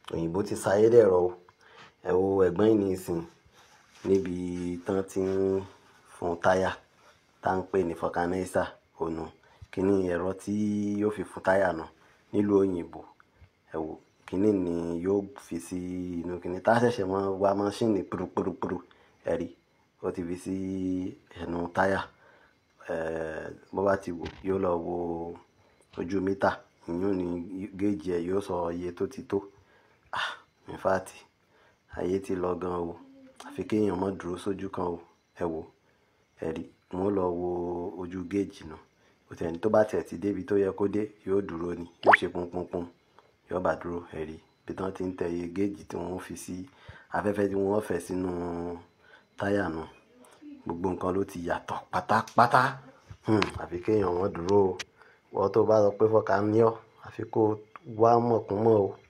òyìnbó ti sáyé dẹ̀rọ̀ o ẹ wo ẹ̀gbọ́n yìí nísìn níbi tán tí ń fún táyà tá ń pè ní fọkanáísà ònà kíní ẹ̀rọ tí yóò fi fún táyà náà nílùú òyìnbó ẹ wo kíní ni yóò fi sí inú kíní tá ṣẹ̀ṣẹ̀ máa wá máṣíìnì púrúpúrúpúrú ẹ̀rí ó ti fi sí ẹnu táyà bó bá ti wò yóò lọ wo ojú mítà ìyún ní géèjì ẹ̀ yóò sọ iye tó ti tó ah in fact ayé ti lọ gan o àfi kí èèyàn má dúró sójú kan o ẹ wo ẹ̀rí wọn lọ wo ojú géèjì náà kò tẹ̀ni tó bá tẹ̀ ti débi tó yẹ kó dé yóò dúró ni yóò ṣe pọ́npọ́npọ́n yóò bá dúró ẹ̀rí bí tán ti ń tẹ iye géèjì tí wọ́n fi sí afẹ́fẹ́ tí wọ́n fẹ́ sínú táyà náà gbogbo nǹkan ló ti yàtọ̀ pátápátá àfi kí èèyàn má dúró o wọ́n tó bá sọ pé fọkà ní ọ́ àfi kó wá mọ̀kúnmọ́ o